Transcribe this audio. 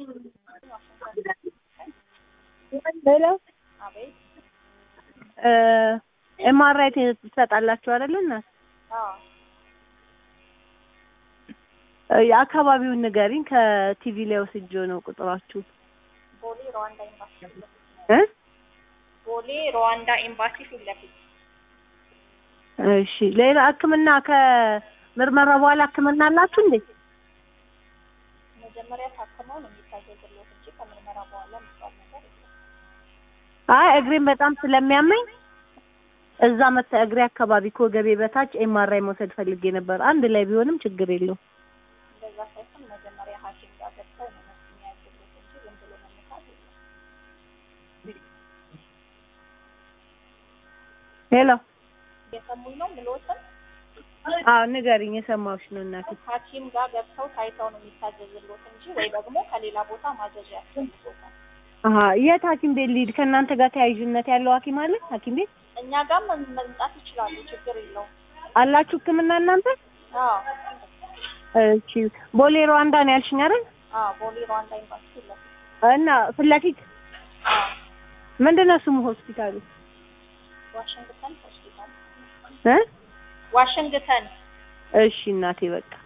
ሄሎ አቤት። ኤምአርአይ ትሰጣላችሁ አይደለ? እናት አዎ የአካባቢውን ንገሪኝ። ከቲቪ ላይ ወስጄ ነው ቁጥራችሁ ቦሌ ሩዋንዳ ኤምባሲ ፊት ለፊት እ ቦሌ ሩዋንዳ ኤምባሲ ፊት ለፊት እሺ። ሌላ ሕክምና ከምርመራ በኋላ ሕክምና አላችሁ እንዴ? መጀመሪያ ታክመው ነው የሚታዘዝልዎት እንጂ ከምርመራ በኋላ የሚባል ነገር የለም። አይ እግሬን በጣም ስለሚያመኝ እዛ መታ እግሬ አካባቢ ከወገቤ በታች ኤምአርአይ መውሰድ ፈልጌ ነበር። አንድ ላይ ቢሆንም ችግር የለውም። እንደዛ ሳይሆን መጀመሪያ ሐኪም ጋር ገብተው ነው መስ የሚያዝሉት እንጂ ዝም ብሎ መነሳት የለም። ሄሎ እየሰሙኝ ነው ምልዎትን? አዎ ንገሪኝ፣ የሰማሁሽ ነው እናቴ። ሐኪም ጋር ገብተው ታይተው ነው የሚታዘዝልዎት እንጂ ወይ ደግሞ ከሌላ ቦታ ማዘዣ ያስፈልጎታል። አሀ የት ሐኪም ቤት ልሂድ? ከእናንተ ጋር ተያያዥነት ያለው ሐኪም አለ? ሐኪም ቤት እኛ ጋር መምጣት ይችላሉ፣ ችግር የለውም። አላችሁ ሕክምና እናንተ? አዎ እሺ ቦሌ ሩዋንዳ ነው ያልሽኝ አይደል? አዎ ቦሌ ሩዋንዳ ኤምባሲ ፊት ለፊት እና ፊት ለፊት አዎ ምንድን ነው ስሙ ሆስፒታሉ? ዋሽንግተን ሆስፒታል እ ዋሽንግተን እሺ እናቴ በቃ